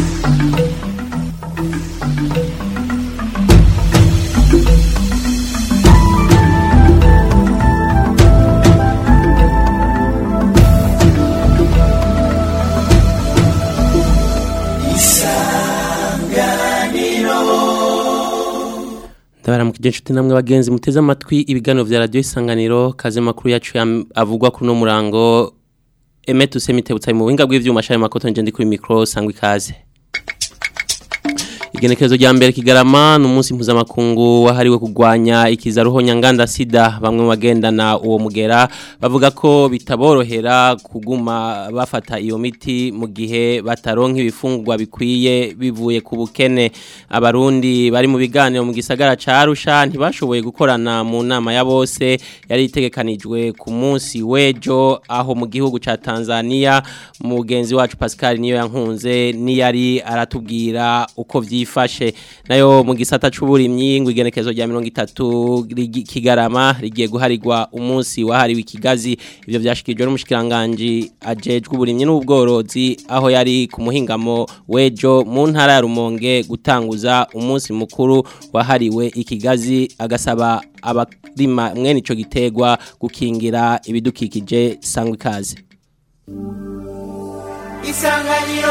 ndabaramukije inshuti namwe bagenzi muteze amatwi ibiganiro vya radio isanganiro kaze makuru yacu ya- avugwa kuri no murango Emetu Semitebutsa mu buhinga bw'ivyuma shari makoto nje ndi kuri micro sangwa ikaze Igenekerezo rya mbere kigarama n'umunsi mpuzamakungu wahariwe kugwanya ikizaruho nyanganda sida bamwe mu bagendana uwo mugera bavuga ko bitaborohera kuguma bafata iyo miti mu gihe bataronka ibifungurwa bikwiye bivuye ku bukene abarundi bari mu biganiro mu gisagara ca Arusha ntibashoboye gukorana mu nama ya bose yari itegekanijwe ku munsi wejo aho mu gihugu ca Tanzania mugenzi wacu Pascal niyo yankunze niyari aratubwira uko vyifashe nayo mu gisata c'uburimyi ngo igenekezo rya 30 rigi- kigarama rigiye guharirwa umunsi wahariwe ikigazi ivyo vyashikijwe n'umushikiranganje ajejwe uburimyi n'ubworozi aho yari ku muhingamo wejo mu ntara ya Rumonge gutanguza umunsi mukuru wahariwe ikigazi agasaba abarima mwene ico gitegwa gukingira ibidukikije sangwa ikaze isanganiro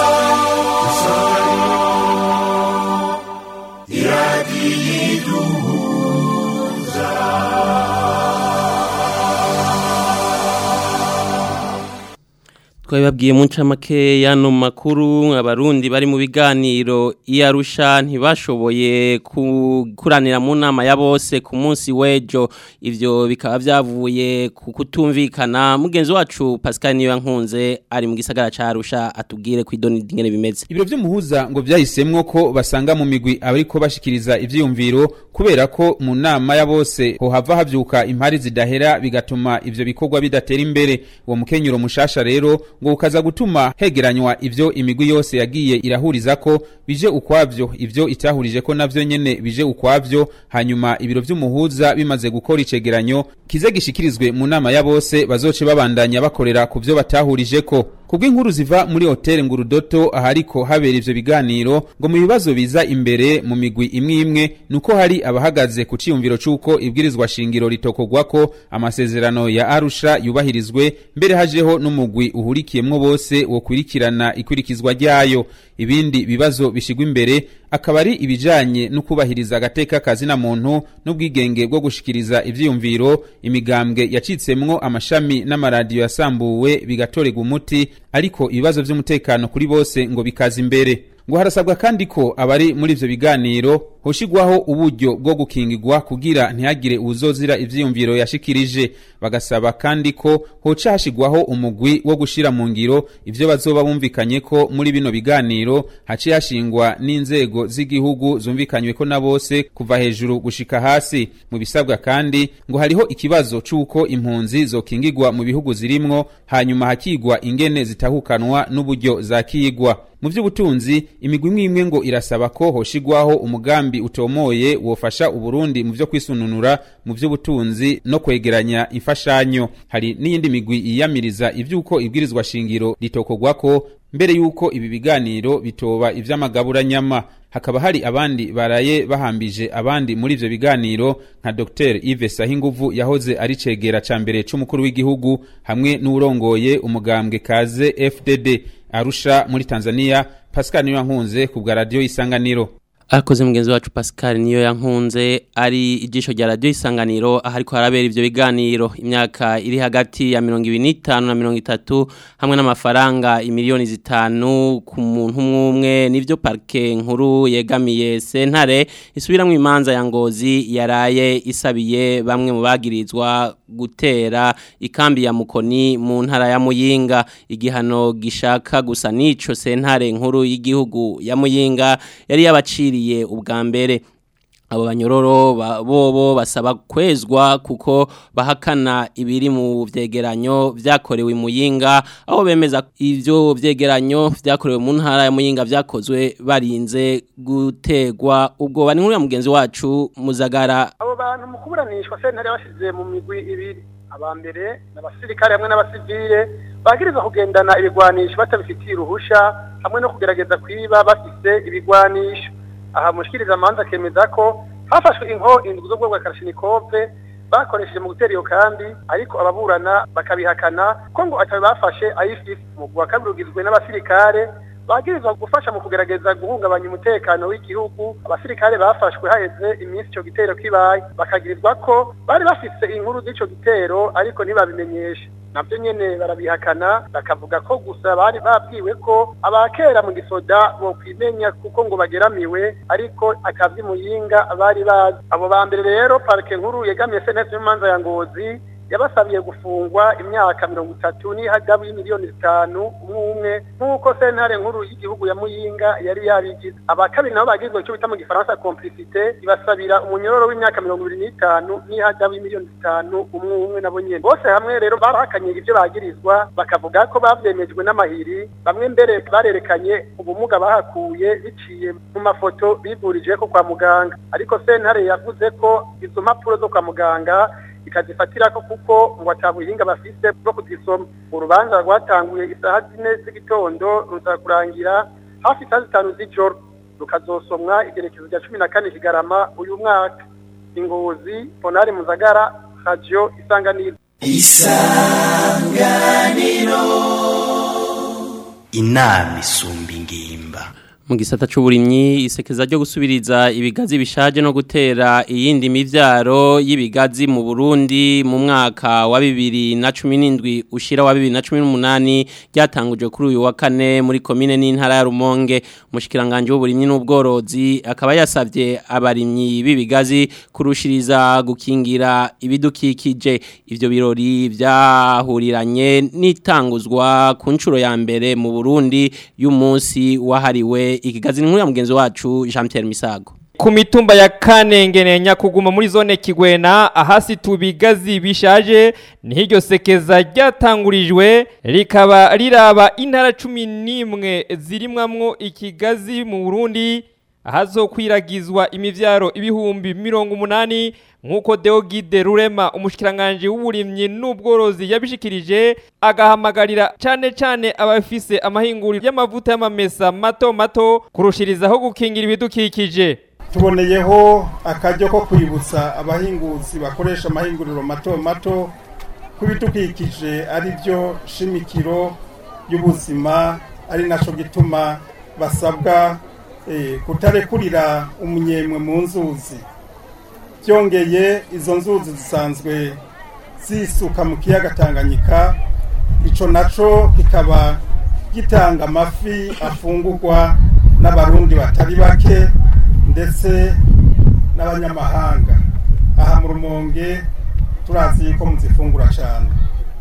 twabibabwiye mu ncamake y'ano makuru abarundi bari mu biganiro iyarusha ntibashoboye kuranira mu nama ya bose ku munsi w'ejo ivyo bikaba vyavuye ku kutumvikana mugenzi wacu Pascal niyo yankunze ari mu gisagara ca Arusha atubwire ku idoni dingene bimeze Ibiro vy'umuhuza ngo vyahisemwo ko basanga mu migwi abariko bashikiriza ivyiyumviro kubera ko mu nama ya bose hohava havyuka impari zidahera bigatuma ivyo bikorwa bidatera imbere uwo mukenyuro mushasha rero ngo ukaza gutuma hegeranywa ivyo imigwi yose yagiye irahuriza ko bije ukwavyo ivyo itahurije ko navyo nyene bije ukwavyo hanyuma ibiro vy'umuhuza bimaze gukora icegeranyo kize gishikirizwe mu nama ya bose bazoce babandanya bakorera ku vyo batahurije ko kubw'inkuru ziva muri hoteli ngurudoto ahariko habera ivyo biganiro ngo mu bibazo biza imbere mu migwi imwe imwe nuko hari abahagaze ku ciyumviro c'uko ibwirizwa shingiro ritokorwako amasezerano ya arusha yubahirizwe mbere hajeho n'umugwi uhurikiyemwo bose wo kwirikirana ikurikizwa ryayo ibindi bibazo bishigwa imbere akaba ari ibijanye no kubahiriza agateka kazina muntu n'ubwigenge bwo gushikiriza ivyiyumviro imigambwe yacitsemwo amashami n'amaradiyo yasambuwe bigatorerwa umuti ariko ibibazo vy'umutekano kuri bose ngo bikaza imbere ngo harasabwa kandi ko abari muri ivyo biganiro hoshigwaho uburyo bwo gukingirwa kugira ntihagire uwuzozira ivyiyumviro yashikirije bagasaba kandi ko hoca hashigwaho umugwi wo gushira mu ngiro ivyo bazoba bumvikanye ko muri bino biganiro haciye hashingwa n'inzego z'igihugu zumvikanywe ko na bose kuva hejuru gushika hasi mu bisabwa kandi ngo hariho ikibazo c'uko impunzi zokingirwa mu bihugu zirimwo hanyuma hakigwa ingene zitahukanwa n'uburyo zakigwa mu vy'ubutunzi imigwi imwe imwe ngo irasaba ko hoshigwaho umugambi utomoye wofasha uburundi mu vyo kwisununura mu vy'ubutunzi no kwegeranya imfashanyo hari n'iyindi migwi yiyamiriza ivy'uko ibwirizwa shingiro ritokorwako mbere y'uko ibi biganiro bitoba ivy'amagaburanyama hakaba hari abandi baraye bahambije abandi muri ivyo biganiro nka Dr Yves Sahinguvu yahoze ari cegera ca mbere c'umukuru w'igihugu hamwe n'urongoye umugambwe kaze FDD Arusha muri Tanzania Pascal Niyankunze ku bwa radio Isanganiro Akoze mugenzi wacu Pascal niyo yankunze ari ijisho rya radio isanganiro ahariko harabera ivyo biganiro imyaka iri hagati ya 25 na 30 hamwe n'amafaranga imiliyoni zitanu ku muntu umwe nivyo parke nkuru yegamiye sentare isubiramwe imanza ya ngozi yaraye isabiye bamwe mu bagirizwa gutera ikambi ya mukoni mu ntara ya Muyinga igihano gishaka gusa nico sentare nkuru y'igihugu ya Muyinga yari yabaciri bapfiriye ubwa mbere abo banyororo bobo basaba kwezwa kuko bahakana ibiri mu vyegeranyo vyakorewe muyinga aho bemeza ivyo vyegeranyo vyakorewe mu ntara ya muyinga vyakozwe barinze gutegwa ubwo bani nkuru ya mugenzi wacu muzagara abo bantu mu kuburanishwa sentare basize mu migwi ibiri aba mbere n'abasirikare hamwe n'abasivile bagirizwa kugendana ibigwanisho batabifitiye uruhusha hamwe no kugerageza kwiba bafise ibigwanisho aha mushikiriza amanza akemeza ko hafashwe inko indwi z'ubwoko bwa karashinikove bakoresheje mu gutera iyo kambi ariko ababurana bakabihakana ko ngo atawe bafashe ayifise mu wa kabiri ugizwe n'abasirikare bagirizwa gufasha mu kugerageza guhungabanya umutekano w'igihugu abasirikare bafashwe haheze iminsi ico gitero kibaye bakagirizwa ko bari bafise inkuru z'ico gitero ariko ntibabimenyeshe navyo nyene barabihakana bakavuga ko gusa bari babwiwe ko abakera mu gisoda bokwimenya kuko ngo bageramiwe ariko akavyi muyinga bari bazi abo ba mbere rero parike nkuru yegamiye sentence y'umanza ya ngozi yabasabiye gufungwa imyaka mirongo itatu n'ihadabu y'imiliyoni zitanu umwe umwe nk'uko sentare nkuru y'igihugu ya muyinga yari yabigize aba kabiri nabo bagizwe icyo bita mu gifaransa complicité ibasabira umunyororo w'imyaka mirongo ibiri n'itanu n'ihadabu y'imiliyoni zitanu umwe umwe nabo nyene bose hamwe rero barahakanye ibyo bagirizwa bakavuga ko bavyemejwe n'amahiri bamwe mbere barerekanye ubumuga bahakuye biciye mu mafoto bivurije ko kwa muganga ariko sentare yavuze ko izo mpapuro zo kwa muganga ikazifatirako kuko ngo atabuhinga bafise bwo kuzisoma urubanza rwatanguye isaha zine z'igitondo ruza kurangira hafi isaha zitanu z'ijoro rukazosomwa igerekezo rya cumi na kane kigarama uyu mwaka ingozi ponari muzagara radio isanganiro isanganiro inama isumba ingimba mu gisata c'uburimyi isekeza ryo gusubiriza ibigazi bishaje no gutera iyindi mivyaro y'ibigazi mu Burundi mu mwaka wa 2017 ushira wa 2018 ryatanguje kuri uyu wa kane muri commune n'intara ya Rumonge mushikiranganje w'uburimyi n'ubworozi akaba yasavye abarimyi b'ibigazi kurushiriza gukingira ibidukikije ivyo birori vyahuriranye n'itanguzwa ku ncuro ya mbere mu Burundi y'umunsi wahariwe ikigazi nkuru ya mugenzi wacu Jean Pierre Misago ku mitumba ya kanengene nyakuguma muri zone kigwena ahasi tubigazi bishaje niho iryo sekeza ryatangurijwe rikaba riraba intara cumi n'imwe zirimwamwo ikigazi mu burundi ahazokwiragizwa imivyaro ibihumbi mirongo umunani nk'uko Deogide Rurema umushikiranganje w'uburimyi n'ubworozi yabishikirije agahamagarira cane cane abafise amahinguriro y'amavuta y'amamesa mato mato kurushirizaho gukingira ibidukikije tuboneyeho akaryo ko kwibutsa abahinguzi bakoresha amahinguriro mato mato ko ibidukikije ari byo shimikiro y'ubuzima ari naco gituma basabwa kutarekurira umunyemwe mu nzuzi byongeye izo nzuzi zisanzwe zisuka mu kiyaga tanganyika icyo nacyo kikaba gitanga amafi afungurwa n'abarundi batari bake ndetse n'abanyamahanga aha mu rumonge turazi ko muzifungura cyane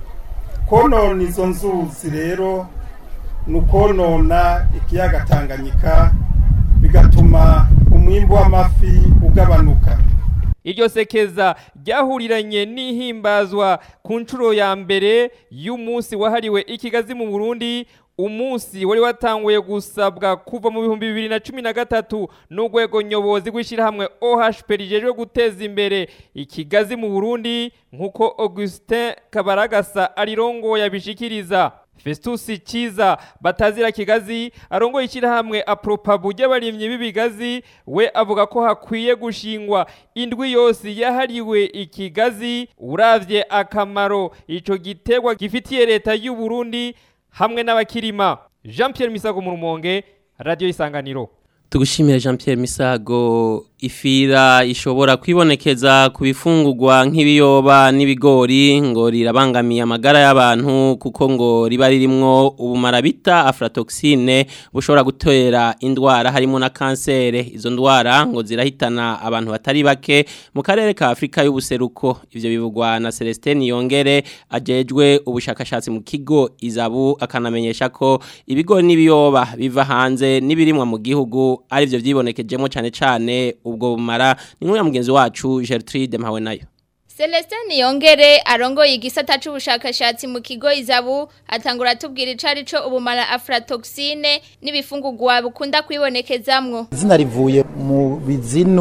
konona izo nzuzi rero ni ukonona ikiyaga tanganyika bigatuma umwimbu w'amafi ugabanuka iryo sekeza ryahuriranye n'ihimbazwa ku nshuro ya mbere y'umunsi wahariwe ikigazi mu burundi umunsi wari watanguye gusabwa kuva mu bihumbi bibiri na cumi na gatatu n'urwego nyobozi rw'ishyirahamwe ohp rijejwe guteza imbere ikigazi mu burundi nk'uko augustin kabaragasa arirongo yabishikiriza Festus Kiza batazira kigazi arongo ishyirahamwe apropabu ry'abarimyi b'ibigazi we avuga ko hakwiye gushingwa indwi yose yahariwe ikigazi uravye akamaro ico gitegwa gifitiye leta y'u Burundi hamwe n'abakirima Jean Pierre Misago mu rumonge radio isanganiro Tugushimira Jean Pierre Misago ifira ishobora kwibonekeza ku bifungurwa nk'ibiyoba n'ibigori ngo rirabangamiye amagara y'abantu kuko ngo riba ririmwo ubumara bita aflatoxine bushobora gutera indwara harimo na kansere izo ndwara ngo zirahitana abantu batari bake mu karere ka Afrika y'ubuseruko ivyo bivugwa na Celestin Yongere ajejwe ubushakashatsi mu kigo Izabu akanamenyesha ko ibigori n'ibiyoba biva hanze n'ibirimwa mu gihugu arivyo vyibonekejemo cyane cyane ubwo bumara ni nk'uya mugenzi wacu Gertrude mpawe nayo Celestin Yongere arongoye igisata c'ubushakashatsi mu kigo Izabu atangura tubwira icari co ubumara aflatoxine n'ibifungurwa bukunda kwibonekezamwo izina rivuye mu bizinu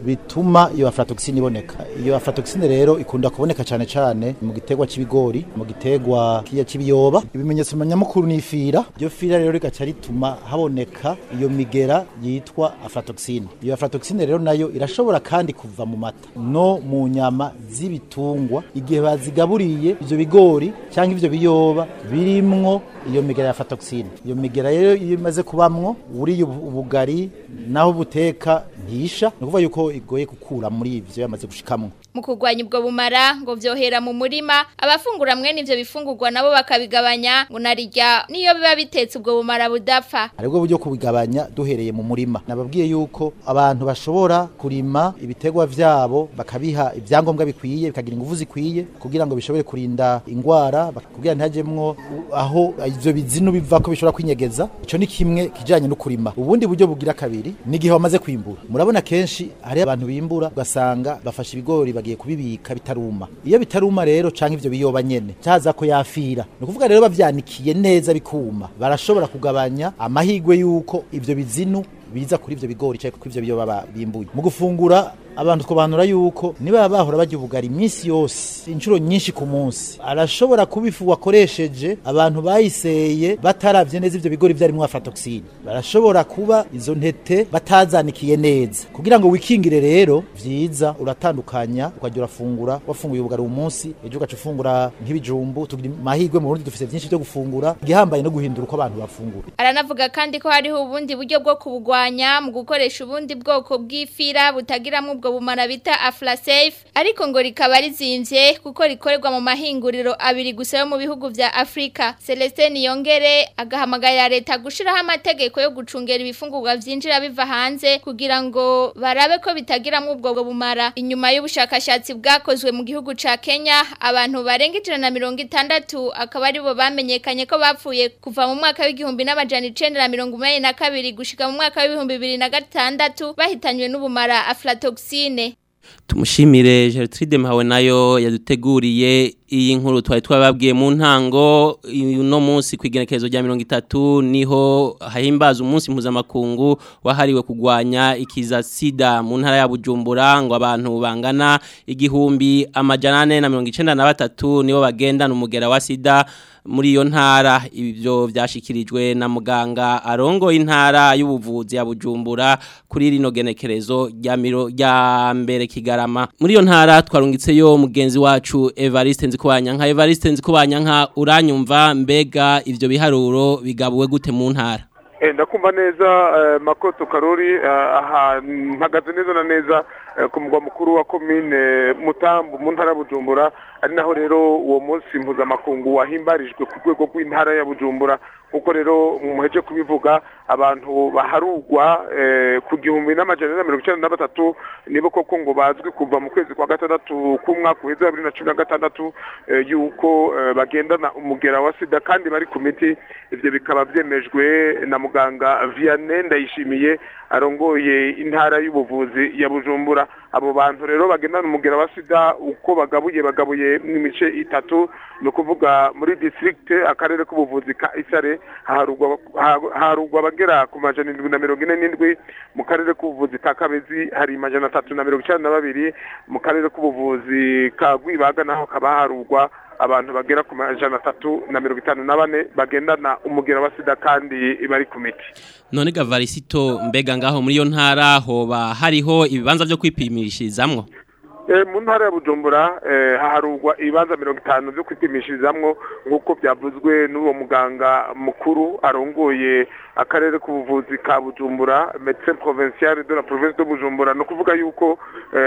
bituma iyo aflatoxine iboneka iyo aflatoxine rero ikunda kuboneka cyane cyane mu gitegwa c'ibigori mu gitegwa kiya c'ibiyoba ibimenyetso nyamukuru ni ifira iyo fira rero rigaca rituma haboneka iyo migera yitwa aflatoxine iyo aflatoxine rero nayo irashobora kandi kuva mu mata no mu nyama z'ibitungwa igihe bazigaburiye ivyo bigori cyangwa ivyo biyoba birimwo iyo migera ya aflatoxine iyo migera rero iyo imaze kubamwo uriye ubu- ubugari naho buteka ntisha ni ukuvuga yuko igoye gukura muri ivyo yamaze gushikamwo mu kurwanya ubwo bumara ngo vyohera mu murima abafungura mwene ivyo bifungurwa nabo bakabigabanya ngo narirya niyo biba bitetse ubwo bumara budapfa haribwo buryo kubigabanya duhereye mu murima nababwiye yuko abantu bashobora kurima ibitegwa vyabo bakabiha ivyangombwa bikwiye bikagira ingufu zikwiye kugira ngo bishobore kurinda ingwara bak- kugira ntihajemwo u- aho ivyo bizinu biva ko bishobora kwinyegeza ico ni kimwe kijanye no kurima ubundi buryo bugira kabiri ni igihe wamaze kwimbura murabona kenshi hari abantu bimbura ugasanga bafashe ibigori bagiye kubibika bitaruma iyo bitaruma rero canke ivyo biyoba nyene caza ko yafira ni ukuvuga rero bavyanikiye neza bikuma barashobora kugabanya amahigwe yuko ivyo bizinu biza kuri ivyo bigori cyangwa kuri ivyo biyoba ba- bimbuye mu gufungura abantu twobanura yuko niba bahora barya ubugari iminsi yose inshuro nyinshi ku munsi arashobora kuba ifu wakoresheje abantu bayiseye bataravye neza ivyo bigori vyarimwo aflatoxine barashobora kuba izo ntete batazanikiye neza kugira ngo wikingire rero vyiza uratandukanya ukajya urafungura wafunguye ubugari uyu munsi ejo ugaca ufungura nk'ibijumbu tugira amahirwe mu Burundi dufise vyinshi vyo gufungura igihambaye no guhindura uko abantu bafungura aranavuga kandi ko hariho ubundi buryo bwo kubugwanya mu gukoresha ubundi bwoko bw'ifira butagiramwo ubwo bumara bita aflasafe ariko ngo rikaba rizimvye kuko rikorerwa mu mahinguriro abiri gusa yo mu bihugu vya Afrika Celestin Yongere agahamagarira leta gushiraho amategeko yo gucungera ibifungurwa vyinjira biva hanze kugira ngo barabe ko bitagiramwo ubwo bumara inyuma y'ubushakashatsi bwakozwe mu gihugu ca Kenya abantu barenga ijana na mirongo itandatu akaba aribo bamenyekanye ko bapfuye kuva mu mwaka w'igihumbi n'amajana icenda na mirongo umunani na kabiri gushika mu mwaka w'ibihumbi bibiri na gatandatu bahitanywe n'ubumara aflatoxine Tumushimire Gertrude Mpawe nayo yaduteguriye iyi nkuru twari twababwiye mu ntango uno munsi kwigenekerezo rya 30 niho hahimbaza umunsi mpuzamakungu wahariwe kugwanya ikiza sida mu ntara ya Bujumbura ngo abantu bangana igihumbi amajana ane na mirongo icenda na batatu nibo bagendana umugera wa sida muri iyo ntara ibyo byashikirijwe na muganga arongo intara y'ubuvuzi ya Bujumbura kuri rino genekerezo rya miro rya mbere kigarama muri iyo ntara twarungitseyo mugenzi wacu Evariste Nzikubanyanka Evariste Nzikubanyanka uranyumva mbega ivyo biharuro bigabuwe gute mu ntara Eh, ndakumva neza eh, makoto karori eh, aha mpagaze neza na neza eh, ku mugwa mukuru wa komine mutambu mu ntara ya bujumbura ari naho rero uwo munsi mpuzamakungu wahimbarijwe ku rwego rw'intara ya bujumbura kuko rero muheje kubivuga abantu baharugwa eh, ku gihumbi n'amajana na mirongo icyenda na batatu nibo koko ngo bazwi kuva mu kwezi kwa gatandatu k'umwaka uheze wa bibiri na cumi na gatandatu eh, yuko eh, bagendana umugera wa sida kandi bari ku miti ivyo bikaba vyemejwe na muganga Vianney Ndayishimiye arongoye intara y'ubuvuzi ya Bujumbura abo bantu rero bagendana umugera wa sida uko bagabuye bagabuye mu mice itatu ni ukuvuga muri district akarere k'ubuvuzi ka Isare haharugwa haharugwa abagera ku majana indwi na mirongo ine n'indwi mu karere k'ubuvuzi ka Kabezi hari majana atatu na mirongo icyenda na babiri mu karere k'ubuvuzi ka Rwibaga naho hakaba haharugwa abantu bagera ku majana atatu na mirongo itanu na bane bagendana umugera wa sida kandi bari ku miti none gavarisito mbega ngaho muri iyo ntara hoba hariho ibibanza byo kwipimishirizamwo Eh, mu ntara ya bujumbura eh, haharugwa ibibanza mirongo itanu byo kwipimishirizamwo nk'uko byavuzwe n'uwo muganga mukuru arongoye akarere k'ubuvuzi ka bujumbura medecin provincial de la province de bujumbura ni ukuvuga yuko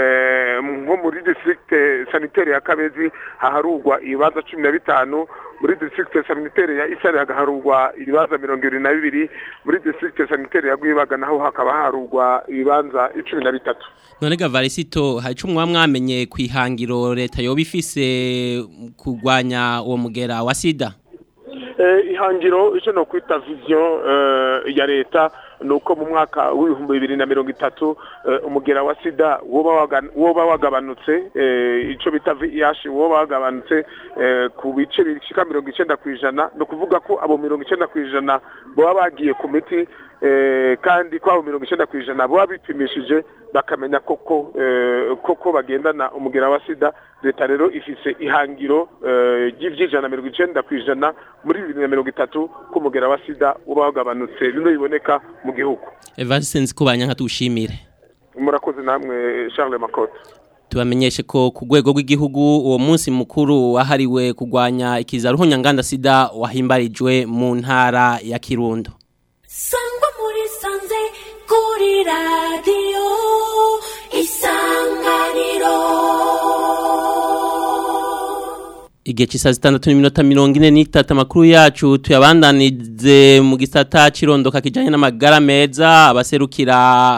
eh, nko muri district sanitaire ya kabezi haharugwa ibibanza cumi na bitanu muri district sanitaire ya isare hagaharugwa ibibanza mirongo ibiri na bibiri muri district sanitaire ya rwibaga naho hakaba haharugwa ibibanza icumi na bitatu none gavarisito hari icyo mwamenye ku ihangiro leta yoba ifise kurwanya uwo mugera wa sida Eh, ihangiro icyo no kwita vision eh, ya leta ni uko mu mwaka w'ibihumbi bibiri na mirongo itatu eh, umugera wa sida woba waga- woba wagabanutse eh, icyo bita VIH woba wagabanutse eh, ku bice bishika mirongo icenda ku ijana ni ukuvuga ko abo mirongo icenda ku ijana baba bagiye ku miti eh, kandi kwabo mirongo icyenda ku ijana baba bipimishije bakamenya koko eh, koko bagendana umugera wa sida leta rero ifise ihangiro eh, ry'ivy'ijana na mirongo icenda ku ijana muri bibiri na mirongo itatu ko umugera wa sida uba wagabanutse bino biboneka mu gihugu Evariste Nzikubanya nka tushimire murakoze namwe Charles Makoto tubamenyeshe ko ku rwego rw'igihugu uwo munsi mukuru wahariwe kurwanya ikiza ruhonyanganda sida wahimbarijwe mu ntara ya Kirundo sangwa muri sanze kuri radiyo isanganiro Igihe cy'isaha zitandatu n'iminota mirongo ine n'itatu amakuru yacu tuyabandanize mu gisata cirondoka kijanye n'amagara meza abaserukira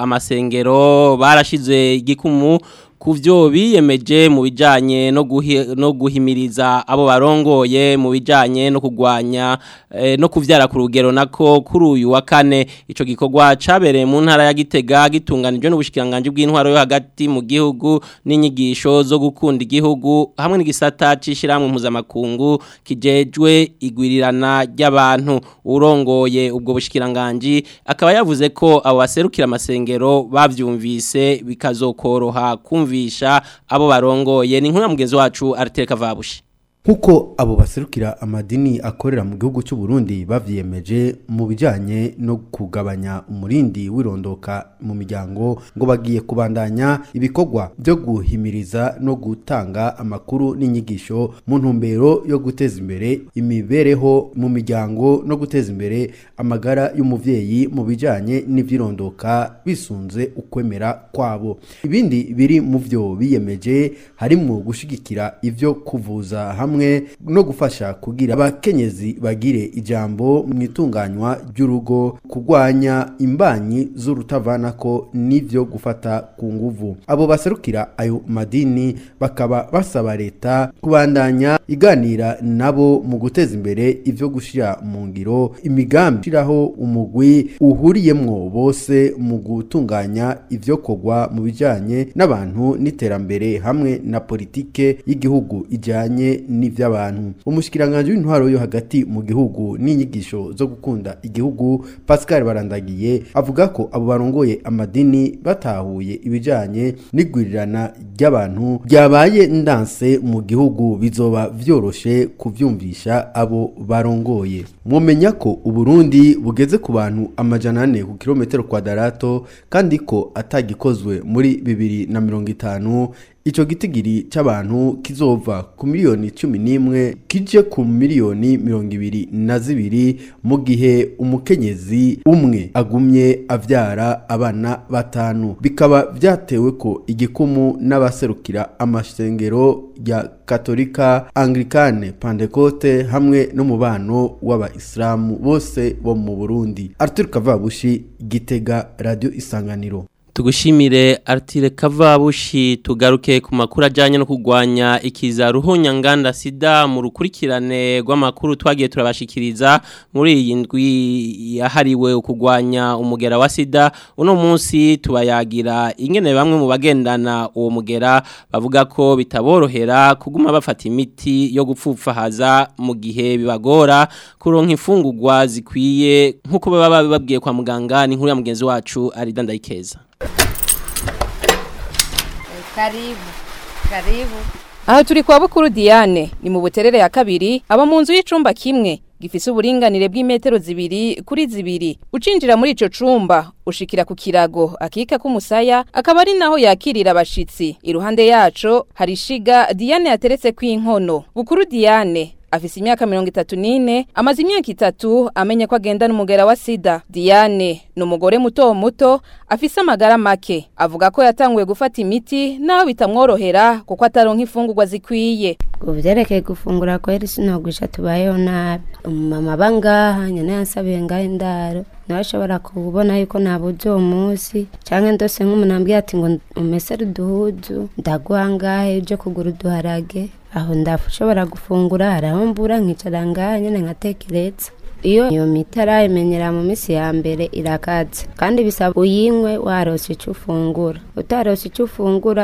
amasengero barashize igikumu ku byo biyemeje mu bijyanye no guhi- no guhimiriza abo barongoye mu bijyanye no kurwanya eh, no kuvyara ku rugero nako kuri uyu wa kane ico gikorwa cabereye mu ntara ya Gitega gitunganijwe n'ubushikiranganje bw'intwaro yo hagati mu gihugu n'inyigisho zo gukunda igihugu hamwe n'igisata c'ishiramwe mpuzamakungu kijejwe igwirirana ry'abantu urongoye ubwo bushikiranganje akaba yavuze ko abo baserukira amasengero bavyumvise bikazokoroha kumvisha abo barongoye ni nkuru ya mugenzi wacu Arteka Vabushi Nkuko abo baserukira amadini akorera mu gihugu cy'u Burundi bavyiyemeje mu bijanye no kugabanya umurindi wirondoka mu miryango ngo bagiye kubandanya ibikorwa byo guhimiriza no gutanga amakuru n'inyigisho mu ntumbero yo guteza imbere imibereho mu miryango no guteza imbere amagara y'umuvyeyi mu bijanye n'ivyirondoka bisunze ukwemera kwabo ibindi biri mu vyo biyemeje harimo gushigikira ivyo kuvuza hamwe no gufasha kugira abakenyezi bagire ijambo mu itunganywa ry'urugo kurwanya imbanyi z'urutavanako n'ivyo gufata ku nguvu abo baserukira ayo madini bakaba basaba leta kubandanya iganira nabo mu guteza imbere ivyo gushira mu ngiro imigambi shiraho umugwi uhuriyemwo bose mu gutunganya ivyo kogwa mu bijanye n'abantu n'iterambere hamwe na politike y'igihugu ijanye n'ivy'abantu umushikiranganje w'intwaro yo hagati mu gihugu n'inyigisho zo gukunda igihugu Pascal Barandagiye avuga ko abo barongoye amadini batahuye ibijanye n'igwirirana ry'abantu byabaye ndanse mu gihugu bizoba vyoroshe kuvyumvisha abo barongoye mwomenya ko uburundi bugeze ku bantu amajana ane ku kilometero kwadarato kandi ko atagikozwe muri bibiri na mirongo itanu Ico gitigiri c'abantu kizova ku miliyoni cumi n'imwe kije ku miliyoni mirongo ibiri na zibiri mu gihe umukenyezi umwe agumye avyara abana batanu bikaba vyatewe ko igikumu n'abaserukira amasengero ya katolika anglikane pantekote hamwe n'umubano w'abayisilamu bose bo mu burundi arthur kavabushi gitega radio isanganiro Tugushimire Artire Kavabushi tugaruke ku makuru ajanye no kugwanya ikiza ruhonyanganda sida mu rukurikirane rw'amakuru twagiye turabashikiriza muri iyi ndwi yahariwe ukugwanya umugera wa sida uno munsi tubayagira ingene bamwe mu bagendana uwo mugera bavuga ko bitaborohera kuguma bafata imiti yo gupfupfahaza mu gihe bibagora kuronka imfungurwa zikwiye nkuko baba babwiye kwa muganga ni nkuru ya mugenzi wacu Arida Ndayikeza Karibu. Karibu. Aha turi kwa Bukuru Diane ni mu buterere ya kabiri aba mu nzu y'icumba kimwe gifise uburinganire bw'imetero zibiri kuri zibiri ucinjira muri ico cumba ushikira ku kirago akika k'umusaya akaba ari naho yakirira abashitsi iruhande yaco hari ishiga Diane yateretse kw'inkono Bukuru Diane afise imyaka mirongo itatu n'ine amaze imyaka itatu amenya ko agendana umugera wa sida diane ni umugore muto muto afise amagara make avuga ko yatanguye gufata imiti naho bitamworohera kuko ataronka imfungurwa zikwiye Ku vyerekeye gufungura kweri sinogwisha tubayeho nabi umumama aba ngaha nyene yansabiye ngaho indaro nawe ashobora kubona yuko nabuze uwo munsi canke ndose nk'umuntu ambwiye ati ngo umesere uduhuzu ndaguha ngahe uje kugura uduharage aho ndashobora gufungura hari aho mbura nkicara ngaha nyene nkatekereza iyo iyo miti arayimenyera mu minsi ya mbere irakaze kandi bisaba uyinywe warose icyo ufungura utarose icyo ufungura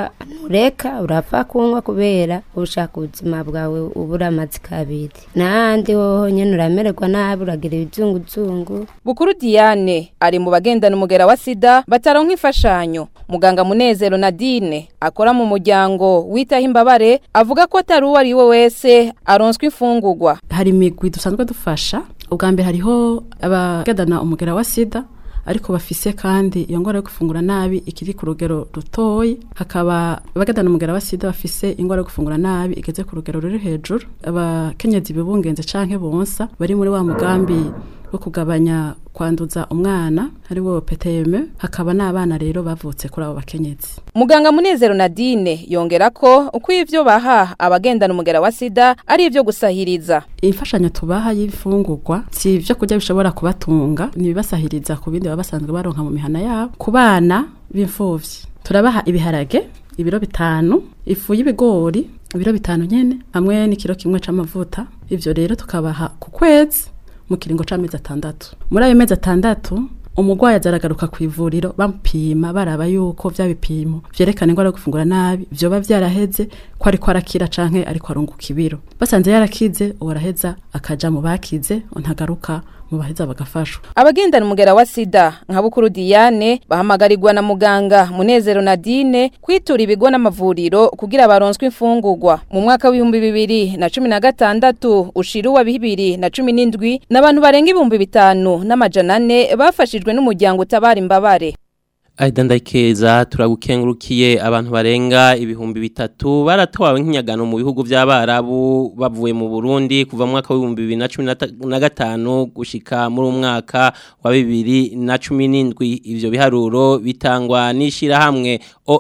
ntureka urapfa kunywa kubera ushaka ubuzima bwawe ubura amazi kabiri n'ahandi hoho nyine uramererwa nabi uragira ibizunguzungu Bukuru Diane ari mu bagendana umugera wa sida bataronka imfashanyo muganga Munezero Nadine akora mu muryango witaho imbabare avuga ko atari uwo ari we wese aronswa imfungurwa hari imigwi dusanzwe dufasha ubwa mbere hariho abagendana umugera wa sida ariko bafise kandi iyo ngwara yo gufungura nabi ikiri ku rugero rutoyi hakaba abagendana umugera wa sida bafise ingwara yo gufungura nabi igeze ku rugero ruri hejuru abakenyezi bibungenze canke bonsa bari muri wa mugambi wo kugabanya kwanduza umwana ari wo PTM hakaba n'abana rero bavutse kuri abo bakenyezi Muganga Munezero Nadine yongera ko uko ivyo baha abagendana umugera wa sida ari ivyo gusahiriza imfashanyo tubaha y'ifungurwa si ibyo kurya bishobora kubatunga ntibibasahiriza ku bindi baba basanzwe baronka mu mihana yabo ku bana b'imfuvyi turabaha ibiharage ibiro bitanu ifu y'ibigori ibiro bitanu nyene hamwe n'ikiro kimwe c'amavuta ivyo rero tukabaha ku kwezi mu kiringo c'amezi atandatu muri ayo mezi atandatu umurwayi azaragaruka ku ivuriro bamupima baraba yuko vya bipimo vyerekana ingwara yo gufungura nabi vyoba vyaraheze ko ariko arakira canke ariko arunguka ibiro basanze yarakize uwo araheza akaja mu bakize ntagaruka mu baheza bagafashwa abagendana umugera wa sida nka Bukuru Diane bahamagarirwa na muganga Munezero Nadine kwitura ibigo n'amavuriro kugira baronswe imfungurwa mu mwaka w'ibihumbi bibiri na cumi na gatandatu ushira uwa bibiri na cumi n'indwi n'abantu barenga ibihumbi bitanu n'amajana ane bafashijwe n'umuryango utabara imbabare Aida ndakeza turagukengurukiye abantu barenga ibihumbi bitatu baratowe nk'inyagano mu bihugu by'abarabu bavuye mu Burundi kuva mu mwaka w'ibihumbi bibiri na cumi na gatanu gushika muri umwaka wa bibiri na cumi n'indwi ivyo biharuro bitangwa n'ishirahamwe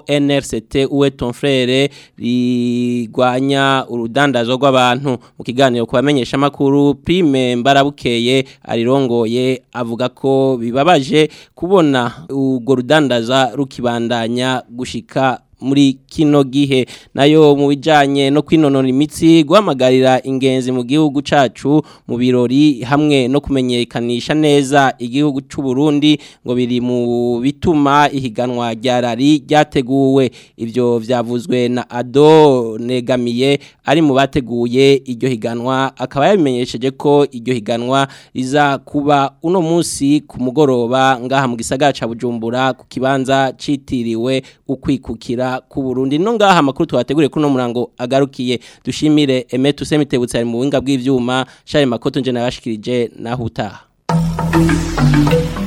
ONRCT uwe ton frere rigwanya urudandazo rw'abantu mu kiganiro kubamenyesha makuru Prime Mbarabukeye arirongoye avuga ko bibabaje kubona urwo rudandaza rukibandanya gushika muri kino gihe nayo mu bijanye no kwinonora imitsi guhamagarira ingenzi mu gihugu cacu mu birori hamwe no kumenyekanisha neza igihugu c'u Burundi ngo biri mu bituma ihiganwa rya rari ryateguwe ivyo vyavuzwe na Ado Negamiye ari mu bateguye iryo higanwa akaba yabimenyesheje ko iryo higanwa riza kuba uno munsi ku mugoroba ngaha mu gisagara ca Bujumbura ku kibanza citiriwe ukwikukira ku Burundi no ngaha makuru twateguriye kuno murango agarukiye dushimire Emetu Semitebutse ari mu winga bw'ivyuma Charles Makoto nje nabashikirije naho utaha